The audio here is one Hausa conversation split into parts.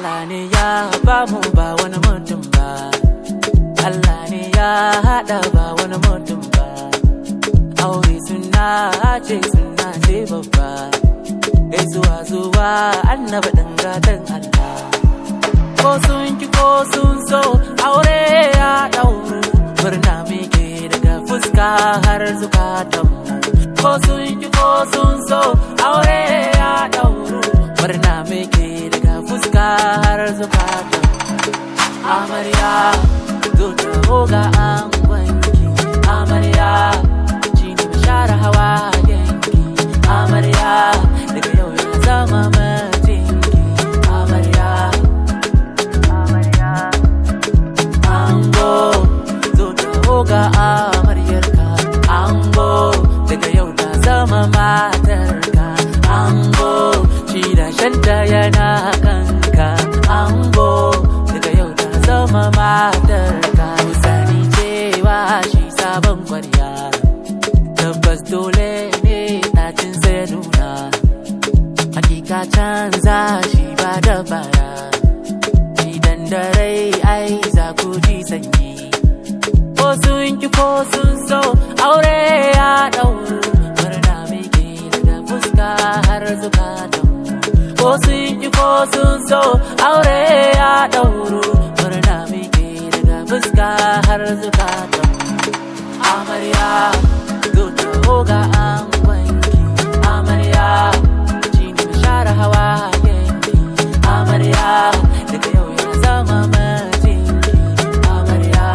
Allah ne ya ba mu ba wani mutum ba Allah ne ya haɗa ba wani mutum ba aure suna ce suna ce babba gaisuwa zuwa annaba dangatan Allah ko sun ki ko sun so aure ya ɗauru murna muke daga fuska har zukatanmu ko sun ki ko sun so aure ya ɗauru murna muke daga fuska har zukatanmu amarya zo ta hoga an gwanki amarya shi ne share hawa yanki amarya daga yau ya zama matinki amarya ango zo ta hoga amaryarka ango daga yau ta zama matarka ango shi da shanta yana kanka ango daga yau ta zama matarka sani cewa shi sabon kwarya tabbas dole ne ɗacin sai nuna hakika canza shi ba da baya idan da rai ai za ku ji sanyi ko sun ki ko sun so aure ya ɗauru murna muke daga fuska har zukatan ko sun ki ko sun so aure ya ɗauru murna muke daga fuska har zukatan amarya zo ta hoga an wanki amarya shi ne share hawa yanki amarya daga yau ya zama majinki amarya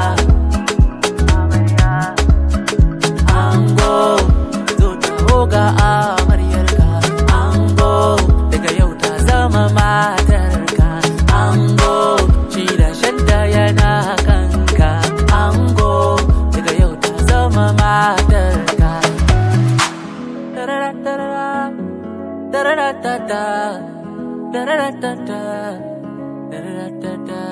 ango zo ta hoga amaryarka ango daga yau ta zama matarka ango shi da shanta yana kanka ango daga yau ta zama matarka Tarara-tarara, tarara-tata, tarara-tata, tarara-tata.